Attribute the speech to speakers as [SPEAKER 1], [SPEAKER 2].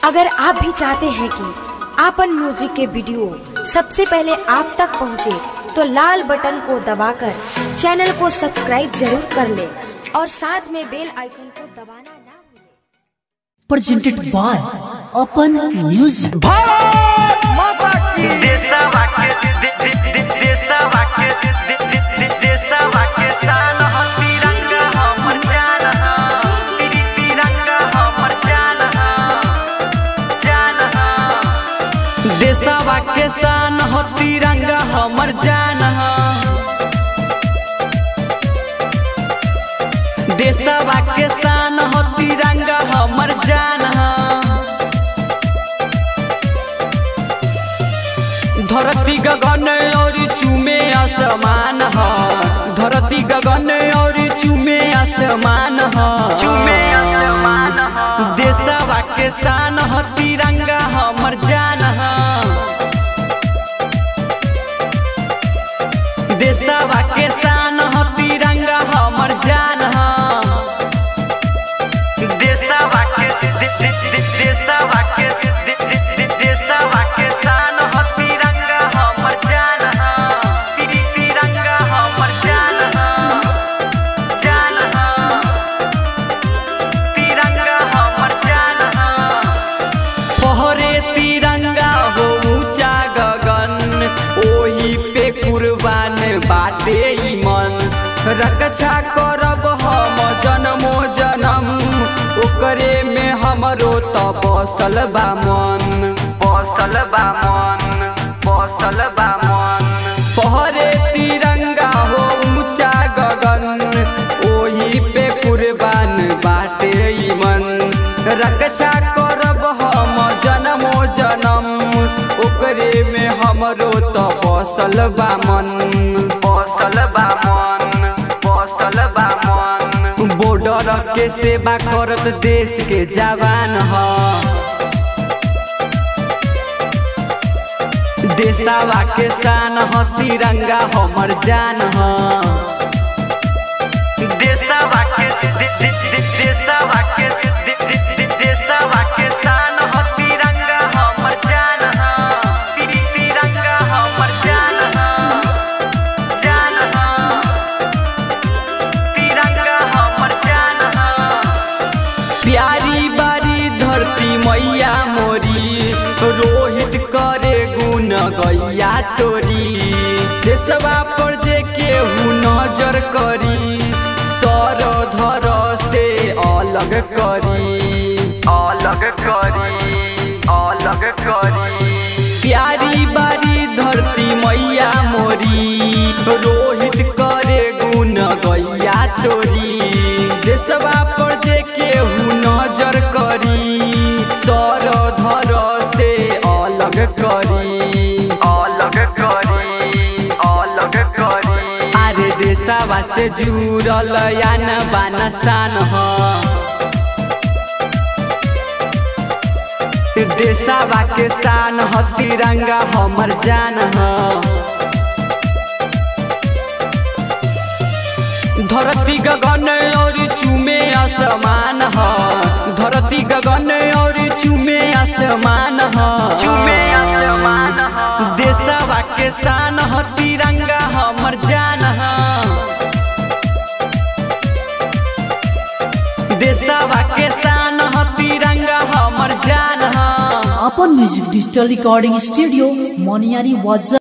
[SPEAKER 1] अगर आप भी चाहते हैं कि आपन म्यूजिक के वीडियो सबसे पहले आप तक पहुंचे, तो लाल बटन को दबाकर चैनल को सब्सक्राइब जरूर कर ले और साथ में बेल आइकन को दबाना ना भूलें।
[SPEAKER 2] presented by Open Music.
[SPEAKER 3] Bharat माता की
[SPEAKER 4] देशवा के दे- दे- दे- देशवा के दे- दे- दे- देशवा के शान ह तिरंगा हमर जान ह तिरी तिरंगा हमर जान ह जान ह देशवा के शान ह तिरंगा हमर जान ह देशवा के शान ह तिरंगा हमर जान ह धरती गगन और चूमे आसमान ह धरती गगन और चूमे आसमान ह चूमे आसमान ह देशवा के शान ह तिरंगा हमर जान ह देशवा के शान ह तिरंगा हमर जान ह देशवा के दे- दे- दे- देशवा के दे- दे- दे- देशवा के शान ह तिरंगा हमर जान ह तिरी तिरंगा हमर जान ह जान ह तिरंगा हमर जान ह पहरे तिरंगा हो ऊंचा गगन ओही पे कुर्बान बाटे ई मन रक्षा करब हम जन्मो जन्म ओकरे में हमरो त बसल बा मन बसल बा मन बसल बा मन पहरे तिरंगा हो ऊंचा गगन ओही पे कुर्बान बाटे ई मन रक्षा करब हम जन्मो जन्म ओकरे में हमरो त बसल बा मन बसल बा मन बसल बा मन बॉर्डर के सेवा करत देश के जवान ह देशवा के शान ह तिरंगा हमर जान ह देशवा के दे- दे- दे- देशवा के दे- दे- दे- देशवा के शान ह तिरंगा हमर जान ह तिरी तिरंगा हमर जान ह जान ह तिरंगा हमर जान ह प्यारी बारी धरती मैया मोरी रोहित करे गुण गैया तोरी देशवा पर जे केहू नजर करी सर धर से अलग करी अलग करी अलग करी प्यारी बारी धरती मैया मोरी रोहित करे गुण गैया तोरी देशवा पर जे केहू नजर करी सर धर से अलग करी अलग करी अलग करी अरे देशवा से जुड़ल यान बान शान ह देशवा के शान ह तिरंगा हमर जान ह धरती गगन और चूमे आसमान ह धरती गगन और चूमे आसमान ह चूमे आसमान ह देशवा के शान ह तिरंगा हमर जान ह देशवा के शान ह तिरंगा हमर जान ह
[SPEAKER 2] Open Music Digital Recording Studio, Moniari Waza.